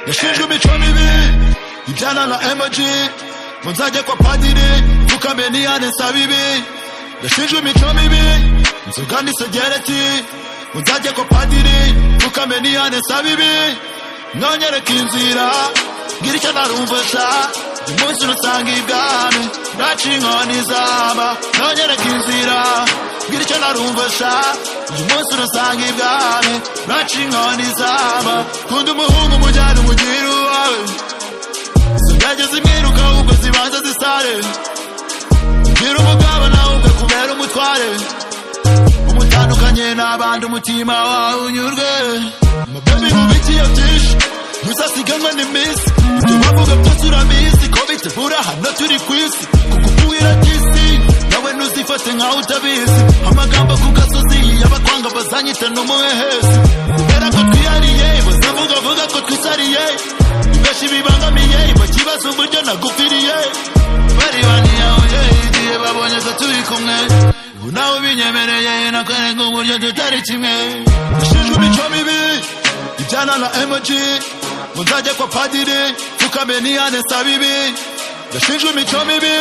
yashinjwe imico mibi ibyana na emoji ngo nzajye kwa padiri mfukame niyane nsaba ibi yashinjwe imico mibi inzoga n'isegereti ngo nzajye kwa padiri mfukame niyane nsaba ibi nonyereka inzira ngira icyo narumvisa uyu munsi nusanga ibwami naciye inkoni izaba nonyereka inzira ngira icyo narumvisa uyu munsi nusanga ibwami naciye inkoni izaba kunda umuhungu umujyane umugire uwawe zigajya zimwiruka ahubwo zibanza zisare ngira umugabo nawe ubwe kubera umutware umutandukanye n'abandi umutima wawe unyurwe amabebi mubikiye byinshi ntuzasiganwe n'iminsi ibyo bavuga byose urabizi ko bitegura hano turi ku isi kuko ubuhira disi nawe ntuzifate nkaho utabizi amagambo ku gasozi y'abakwanga bazanyita n'umuhehesi kubera ko twihariye bazavuga vuga ko twisariye benshi bibangamiye bakibaza uburyo nagupfiriye bari baniyahuye igihe babonye ko turi kumwe ubu nawe ubinyemereye nakwereka uburyo tutari kimwe ushinjwe imico mibi ibyana na emoji ngo nzajye kwa padiri mfukame niyane nsaba ibi gashinjwe imico mibi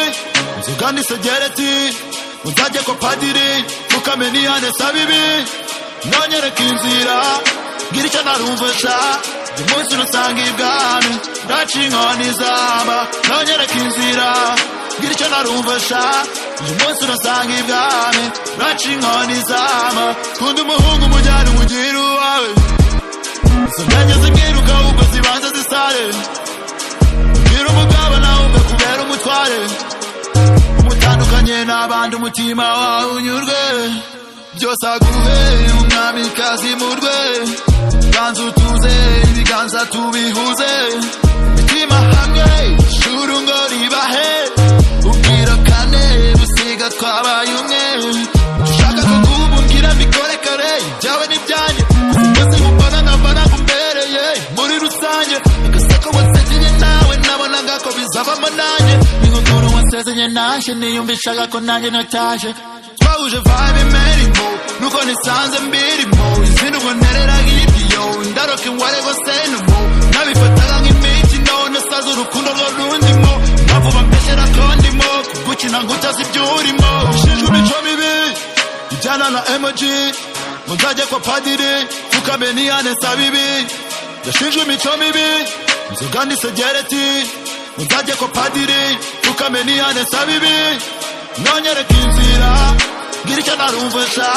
inzoga n'isegereti ngo nzajye kwa padiri mfukame niyane nsaba ibi nonyereka inzira ngira icyo narumvisa uyu munsi nusanga ibwami ndaciye inkoni izaba nonyereka inzira ngira icyo narumvisa uyu munsi nusanga ibwami ndaciye inkoni izaba kunda umuhungu umujyane umugire uwawe izo ndege zimwiruka ahubwo zibanza zisare ngira umugabo nawe ubwe kubera umutware umutandukanye n'abandi umutima wawe unyurwe byose aguhe umwamikazi murwe ganza utuze ibiganza tubihuze imitima hamwe ishuri ngo ribahe ubwira kane busiga twabaye umwe dushaka ko kubumbwira mbikore kare ibyawe n'ibyanjye bose mbona nkaba nagumbereye muri rusange agasako wasezenye nawe nabonaga ko bizabamo nanjye n'inkokuru wasezenye nanjye niyumvishaga ko nanjye nataje twahuje vibe imerimo nuko nisanze mbirimo izindi ubwo ntereraga igiyo ndaroka ingware rwose numo nabifataga nk'imiti none saza urukundo rwo rundimo mpamvu bampeshera ko ndimo gukina ngo utazi ibyo urimo ushinjwe imico mibi ijyana na emoji ngo nzajye kwa padiri mfukame niyane nsaba ibi yashinjwe imico mibi inzoga n'isegereti ngo nzajye kwa padiri mfukame niyane nsaba ibi nonyereka inzira ngira icyo narumvisa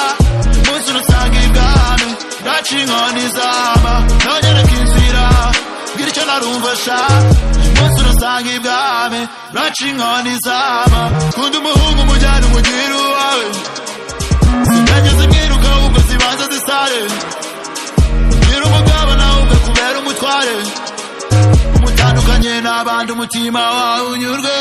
uyu munsi nusanga ibwami ndaciye inkoni izaba nonyereka inzira ngira icyo narumvisa uyu munsi nusanga ibwami ndaciye inkoni izaba kunda umuhungu umujyane umugire uwawe zigajya zimwiruka ahubwo zibanza zisare ngira umugabo nawe ubwe kubera umutware umutandukanye n'abandi umutima wawe unyurwe